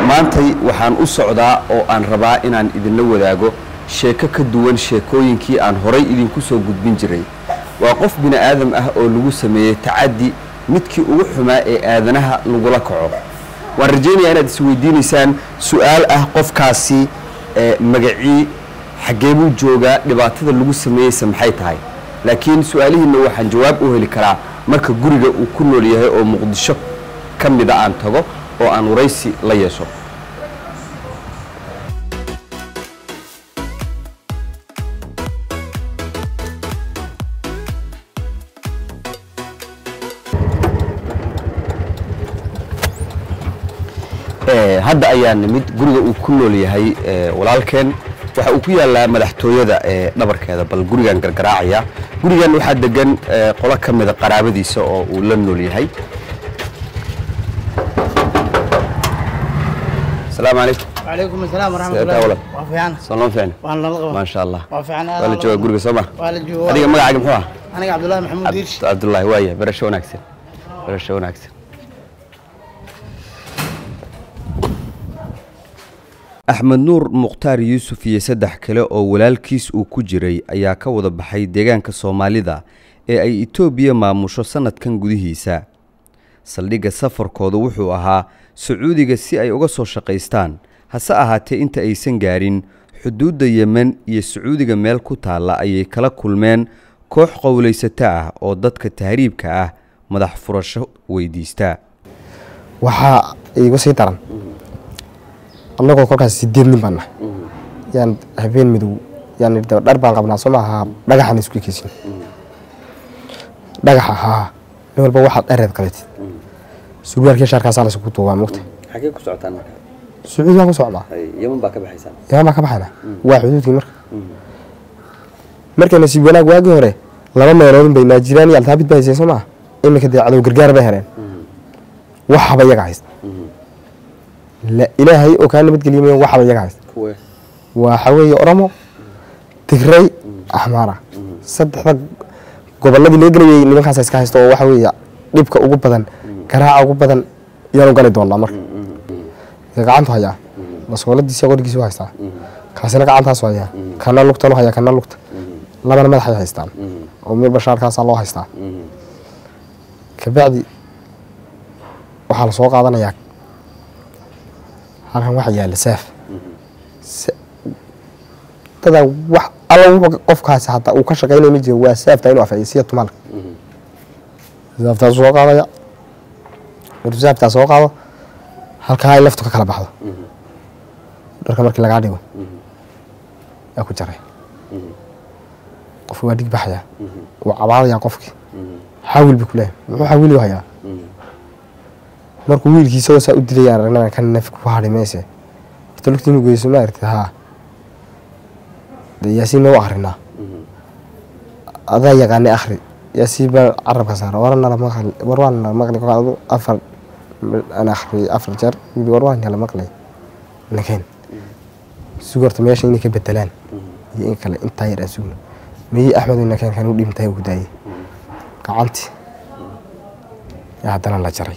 maantay waxaan u socdaa oo aan rabaa inaan idinla wadaago sheeko ka duwan sheekooyinkii aan horay idinku soo gudbin jiray waa qof bini aadam ah oo lagu sameeyey tacaddi midkii ugu xumaa ee aadanaha lagula kaco waan rajaynayaa inaad isweydiinaysaan su-aal ah qofkaasi magacii xaggee buu joogaa dhibaatada lagu sameeyeyse maxay tahay laakiin su-aalihiinna waxaan jawaab u heli karaa marka guriga uu ku nool yahay oo muqdisho ka mida aan tago oo aan waraysi la yeesho hadda ayaa nimid guriga uu ku nool yahay walaalkeen waxa uu ku yaalaa madaxtooyada ee dhabarkeeda bal gurigan gargaraacaya gurigan waxaa degan qolo ka mida qaraabadiisa oo uu la nool yahay asalaamu calaykum وعليكم السلام ورحمة سيدة الله ولد. وفيعنا salon fiicn وأنا لطغة maasha allah وفيعنا waa la joogaa guriga soo ma waa la joogaa. adiga magacaaga muxuu ah أنا عبد الله محمود ديرش cabdullaahi waaya barasho wanaagsan barasho wanaagsan axmed nuur mukhtaar yuusuf iyo saddex kale oo walaalkiis uu ku jiray ayaa ka wada baxay deegaanka soomaalida ee ay itoobiya maamusho sannadkan gudihiisa saldhigga safarkooda wuxuu ahaa sacuudiga si ay uga soo shaqaystaan hase ahaatee inta aysan gaarin xuduudda yemen iyo sacuudiga meel ku taalla ayay kala kulmeen koox qowlaysato ah oo dadka tahriibka ah madax furasho weydiista waxaa iigu sii daran annagoo kolkaas sideed nin baan nahay yaan habeen midow yaan idhi dhar baan qabnaa soo maaha dhagaxan isku ekeysin dhagaxa haa nin walba waxaad dhareed qabatid surwaalkii shaarkaasaa laysugu duubaa mogta xagee ku socotaan marka sacuudi waan ku socdaa yeman baa ka baxaysaan yaman baan ka baxayna waa xuduudkii marka marka nasiib wanaag waagii hore laba meeloodin bay naajiraan iyo altaabid ba hayseen soo maaha iminka dee cadow gargaar bay heleen waxaba iyaga haysta la ilaahay oo kaa nabadgeliya mayan waxaba iyaga haysta kuwe waxa weeye oromo tigray axmaara saddexda gobolladii laga gelayay nimankaasa iska haysta oo waxa weeye dhibka ugu badan garaaca ugu badan yaanu gali doonaa marka ka gacantu hayaa masooladiisa qorigiisa u haystaa kaasina gacantaasu hayaa kana lugtanu hayaa kana lugta labana madaxay haystaan oo mid bashaarkaasaa loo haystaa kabacdi waxaa la soo qaadanayaa halkan waxa yaala saaf Sa- dadaa wax alla wuxuu qofkaasi hataa uu ka shaqaynaya ma jiro waa saafta inuu afciyo siya tumalka saaftaa soo qaadaya markuu saaftaa soo qaado halkaa ay laftu ka kala baxdo dharka markii lagaa dhigo yaa ku jaray qofki waa dhig baxaya wuu cabaadayaa qofkii xawil buu kuleeyahay muxuu xawili hayaa markuu wiilkiisa oo saa u dilaya aragnana kan naf ku hadhi mayse horta lugta inuu geyso ma aragtid haa dee yaasiin noo akrinaa adaa yaqaanay akhri yaasiin baa carabka saara waranala maqli war waan nala maqli kolkaa adu afar aan akhriyay afar jeer yidhi war waan nala maqlay nakeen sug horta meesha inay ka bedelaan iyo in kale intaa yar aan sugno miyii axmed nakeen kan u dhimtay uu daayay gacantii yaa haddana la jaray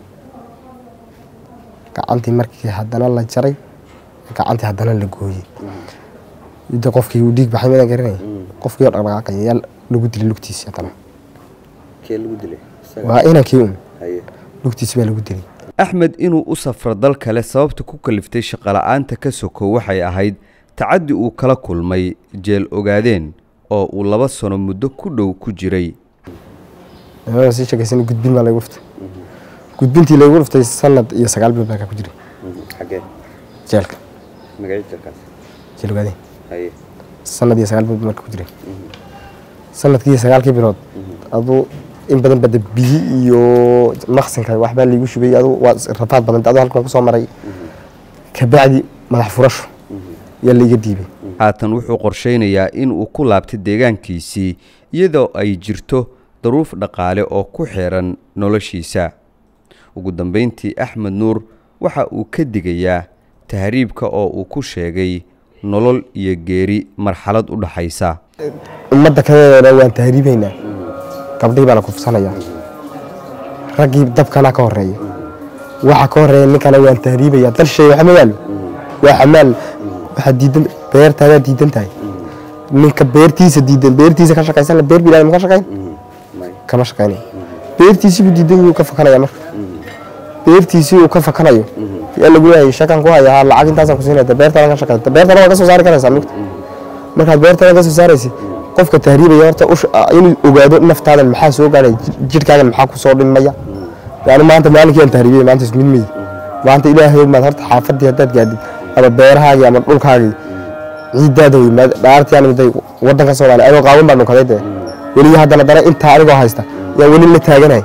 gacantii markii haddana la jaray gacantii haddana la gooyey ida qofkii uu dhiig baxay midaan garanay qofkii oo dhaqdhaqaaqaya yaa lagu dilay lugtiisi haddana kee lagu dilay waa inankii un lugtiisi baa lagu dilay axmed inuu u safro dal kale sababta ku kaliftay shaqola'aanta ka sokow waxay ahayd tacaddi uu kala kulmay jeel ogaadeen oo uu laba sano muddo ku dhow ku jiray nimanka sii sheekaysan gudbin baa laygu dhuftay gudbintii laygu dhuftay sanad iyo sagaal bilood baa ka ku jiray xagee jeelka magacii jeelkaas jeel ogaadeen haye sanad iyo sagaal bilood baa marka ku jiray sanadkii iyo sagaalkii bilood aduu in badan bada biyi iyo maqsinka waxbaa laygu shubay adu waa rafaad badan adu halkan kusoo maray kabacdi madax furasho yaa laiga diibay haatan wuxuu qorshaynayaa in uu ku laabtay deegaankiisii iyadoo ay jirto daruuf dhaqaale oo ku xeeran noloshiisa ugu dambayntii axmed nuur waxa uu ka digayaa tahriibka oo uu ku sheegay nolol iyo geeri marxalad u dhaxaysa ummadda kadeedana waan tahriibaynaa gabdhihii baa la kufsanayaa raggii dabkana ka horeeya waxa ka horeeya ninkana waan tahriibaya dal shay waxa ma yaalo waa xamaal waxaa diidan beertaadaa diidan tahay ninka beertiisa diidan beertiisa ka shaqaysan beer bilaadam ka shaqayn kama shaqaynayo beertiisii buu diidan yuu ka fakanaya marka beertiisii uu ka fakanayo yaa lagu leeyahay shakan ku haya lacag intaasaan ku siinaya beertaada ka shaqaysa beertaada waa ka soo saari karaysaa mugta markaad beertaada ka soo saaraysa qofka tahriibaya horta inuu ogaado naftaadan maxaa soo gaaraya jidhkaagan maxaa ku soo dhimaya yani maanta maalinkii aan tahriibiyay maanta ismid meydi maanta ilaahay maad horta xaafadii haddaad gaadid ama beerahaagii ama dhulkaagii ciidaada wey dhaartii aan miday wadanka soomaaliya anoo qaawan baa dhunkaday dee weli haddana dana intaa anigoo haysta yaa weli la taaganay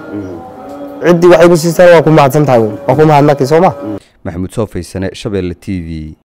ciddii waxay ku siistaan waa ku mahadsan tahay waa ku mahadnaqi soo ma maxamuud soo faysane shabeelle t v